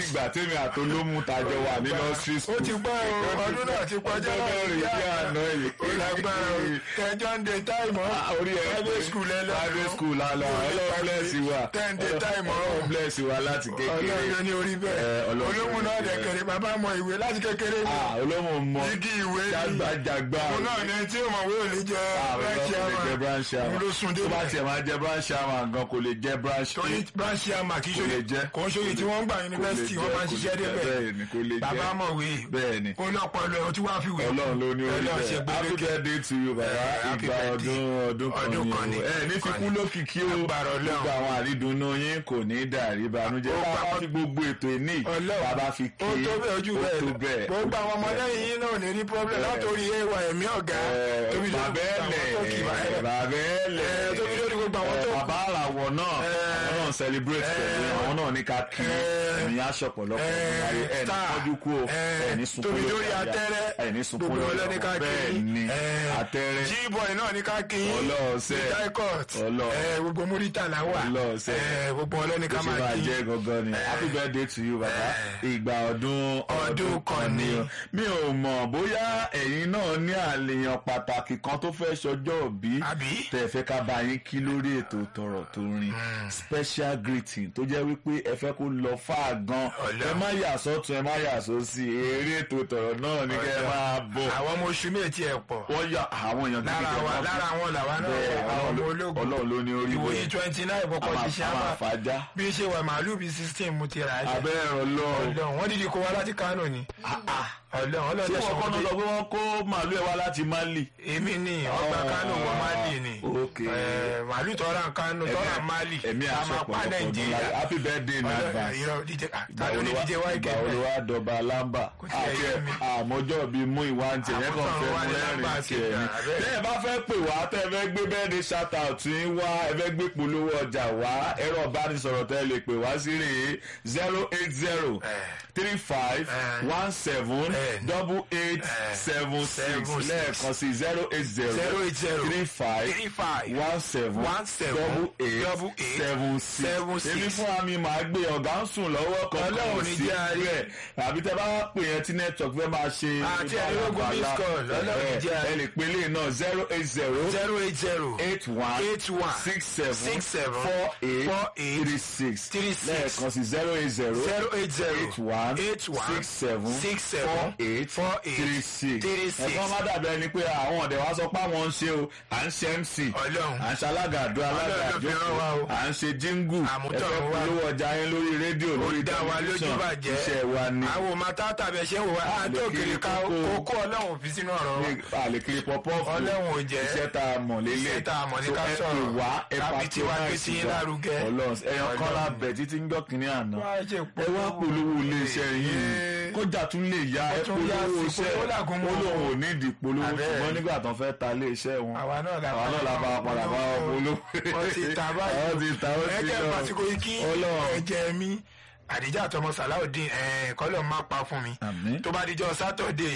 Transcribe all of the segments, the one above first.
ìgbà tèmi àtolómù tàjọ wà ní nursery ó school. ti pẹ́ o ọdún náà ti kọjá ọjọ́ mẹ́rin bí àná yìí. ó lágbára o ẹjọ́ ń de táìmọ̀ Ah, orí ẹ private school ẹ lọ private school la lọ ọlọ́run bless wa ten day time ọlọ́run bless wa láti kékeré ọlọ́run ní orí Eh, bẹ́ẹ̀ Ọlọ́run olóhùn náà ní orí dẹ̀kẹ̀rẹ̀ bàbá mọ ìwé láti kékeré ní Ah, olómù mọ igi ìwé ní jágbàjàgbà òun náà ní tí òmò wé òní jẹ branch jẹ ama branch ama òun ló sun tó bá débẹ̀ tiẹ̀ máa jẹ branch ama gan kò lè jẹ branch torí branch ama kì í Kò lè ṣe jẹ́. kò ń ṣòye tí wọ́n ń gbà yunifásitì wọ́n máa ń ṣiṣẹ́ débẹ̀ bẹ́ẹ̀ ni kò lè jẹ́ bàbá mọ̀wé bẹ́ẹ̀ ni ó lọ́pọ̀lọ́ ẹ̀ ó ti wá fi wé ọlọ́run ló ní orí Ọlọ́run ṣe bẹ́ẹ̀ happy gbẹdẹkẹ birthday to you bàbá Eh, happy ìgbà birthday. ọdún ọdún kan Ọdún kan ni ni. o ẹ ní Ọdún kan fikún ni. lókìkí o Agbára Ọlọ́run. gbogbo àwọn àrídùnnú yín kò ní dàrí ìbànújẹ́ Ó bàbá pa- fi gbogbo ètò ìní Ọlọ́run. bàbá fi kí ó tó bẹ́ẹ̀ ojú ó tó bẹ́ẹ̀ bẹ́ẹ̀ gbogbo àwọn ọmọdé yìí náà ò ní rí problem Bẹ́ẹ̀. látòrí ẹwà ẹ̀mí ọ̀gá tóbi lórí bàbá gbogbo àwọn tó kì í bá ẹlẹ ẹ̀ bàbá ẹlẹ ẹ̀, tóbi lórí gbogbo àwọn tó kù. bàbá àràwọ̀ náà àwọn náà ń celebrate pẹ̀lú àwọn náà ní ká kí ẹ̀mí aṣọ pọ̀lọpọ̀ ẹ̀ ní star, kọjú kú o ẹ̀, ẹ̀ ní sunkún tóbi lórí lórí àyà, atẹ́rẹ́ ẹ̀ ní sunkún gbogbo lórí ọlọ́ni ká ọmọ kí bẹ́ẹ̀ ni ẹ̀, atẹ́rẹ́ G-boy náà ní ká kí Ọlọ́ọ̀sẹ̀. daikot Ọlọ́ọ̀. gbogbo múrítà làwà Ọlọ́ọ̀sẹ̀. ẹ̀, gbogbo ọlọ́ni ká bó ṣe máa máa kí jẹ́ gangan ni happy birthday to you bàbá ìgbà ọdún Ọdún kan ni. o. mi ò mọ̀ bóyá ẹ̀yin náà ní àlèyàn pàtàkì kan tó fẹ́ ṣọjọ́ òbí àbí tẹ́ ẹ fẹ́ ká bá yín kí lórí ètò tọ̀rọ̀ tó rin special greeting tó jẹ́ wípé ẹ fẹ́ kó lọ fà gan Ọlọ́run. ẹ má yà sọ́tún ẹ má yà sósì eré ètò tọ̀rọ̀ náà ní kẹ́ ẹ máa bọ̀ àwọn ọmọ oṣù méjì ẹ̀ pọ̀ wọ́n yà àwọn èèyàn lára gidi wa kan lára àwọn làwa náà bẹ́ẹ̀ wà, àwọn ọmọ Ọlọ́run ológun Ọlọ́run ló ní orí ìwòye bẹ́ẹ̀ twenty nine bọ́kọ̀ ti ṣe a máa àmà fàájà bí ṣe wà màálù bíi sixteen mo ti rà á jẹ abẹ́rẹ́ ọlọ́run ọlọ́run wọ́n dídí kó wá láti Kánò ni ọlọ́run ọlọ́run tí ẹ̀sọ́ wọ́n kọ́ wọn ló dé sọ pé wọ́n kó màálù ẹ̀ wá láti Mali. èmi ni ọgbà Kánò wọn Mali ni ok. Eh, màálù tọ́ra Kánò tọ́ra Mali ẹ̀mí a àṣẹ máa pa pọ̀lọpọ̀ ọdún Nàìjíríà láyé happy birthday in Ọlọ́run, advance. irọ́ díje tàbí ní díje wáyé ìgbà wo ló kẹ́kẹ́ wá dọba lámbà Kò tiẹ̀ àti yé mi. àmọ́jọ́ bíi mú ìwà ń tiẹ̀ yẹn kàn Àmútọ̀run fẹ́ wá mú ní lẹ́rìn lámbà tiẹ̀ sí ni. ìgbà rẹ̀. bẹ́ẹ̀ bá fẹ́ pè wá tẹ́ ẹ fẹ́ gbé bẹ́ẹ̀ni shout out yín wá ẹ fẹ́ gbé polówó ọjà wá ẹ̀rọ ìbánisọ̀rọ̀ tẹ́ ẹ lè pè wá sí rèé zero eight zero three five one seven double eight seven six seven six. lẹ́ẹ̀kan sí zero eight zero zero eight zero three five three five one seven one seven double eight double eight seven six seven six. èmi fún mi màá gbé ọ̀gá ń sùn lọ́wọ́ kankan Ọlọ́run ní sí jẹ́ àárín. rẹ̀ àbí tẹ bá wá pè yẹn tí network fẹ́ máa ṣe Àti ẹ̀rọ̀gùn miss call, Ọlọ́run ní jẹ́ ẹ àárín. lè pe ilé náà zero eight zero zero eight zero eight one eight one six seven six seven four eight four eight three six three six. lẹ́ẹ̀kan sí zero eight zero zero eight zero eight one eight one six seven six seven four eight four eight three six three six. ẹ̀fọn má dàbí ẹni pé àwọn ọ̀dẹ̀ wa sọ pé àwọn ń ṣe o à ń ṣe mc Ọlọ́run. à ń ṣe alágàdo alága Ọlọ́run ló fi rán wa o. àjókòó à ń ṣe jíngù Àmútọ̀run ẹ̀fẹ́ wa. polówó ọjà yín lórí rédíò lórí dá wa lójú tẹlifíṣàn bàjẹ́ iṣẹ́ wa ni àwọn ọmọ tata bẹ ṣe ń wò wá àti Àlè òkèlè kiri ká kókó. kókó Ọlọ́run fi sínú ọ̀rọ̀ wa àlèkiri pọpọ́ọ̀fù Ọlọ́run ò jẹ́. iṣẹ́ tá a mọ̀ lélẹ̀ Iṣẹ́ tá a mọ̀ ní So, ká ẹ sọ̀rọ̀. pè wá ẹ Tàbí tiwa gbé patronize sí yín wa. lárugẹ. Ọlọ́run ẹ̀yàn kan Ọlọ́run. lábẹ̀ títí ń gbọ́ kínní àná Wá ṣe ẹ wá polówó iléeṣẹ́ yìí Ee. kọjá tún lè ya Ó ẹ tún yá polówó sí iṣẹ́ polówó làgùn mọ́. olóhùn ò ní ìdí polówó Abẹ́. ṣùgbọ́n nígbà tó fẹ́ ta iléeṣẹ́ wọn àwa náà la àwa náà la bá padà bá wọn polówó wọ́n ti ta báyìí wọ́n ti ta ó ti ẹ̀jẹ̀ lọ pàṣípò ikí Ọlọ́run. ẹ̀jẹ̀ mi àdìjà àtọmọ sàláùdín kọ́lọ̀ má pa fún mi Àmín. tó bá dijọ́ sátọ̀dé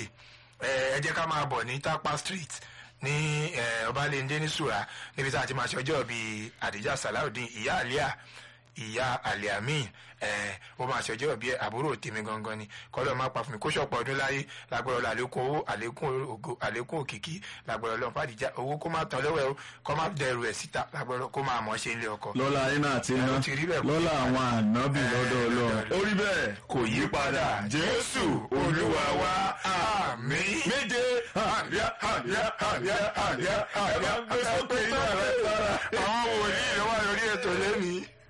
ẹ jẹ́ ká máa bọ̀ ní tapa street ní eh, ọbalẹ́ndé ní sùrà níbi tá a ti máa ṣe ọjọ́ bíi àdìjà sàláùdín ìyá àlíà ìyá aliamin ẹ ó máa ṣọjọ́ bí àbúrò tèmi gangan ni kọ́lọ́ máa pa fún mi kó ṣọ̀pọ̀ ọdún láyé lágbára ọlọ́ àlékún owó àlékún ògo àlékún òkìkí lágbára ọlọ́ fàdíjà owó kó má tán lọ́wọ́ ẹ o kó má dẹrù ẹ̀ síta lágbára ọlọ́ kó máa mọ̀ ṣe ilé ọkọ. lọ́la iná àti iná Ẹ, ó ti rí bẹ́ẹ̀ kó lọ́la yí àwọn ànábì lọ́dọ̀ ọlọ́run lọ́dọ̀ ó rí bẹ́ẹ̀ kò yí padà jésù olúwa wa àmín. méje àlíá àlíá àlíá àlíá àlíá ẹ bá gbé sókè yín àrẹ sára. àwọn wòlíì ló wà lórí ètò lẹ́nìí.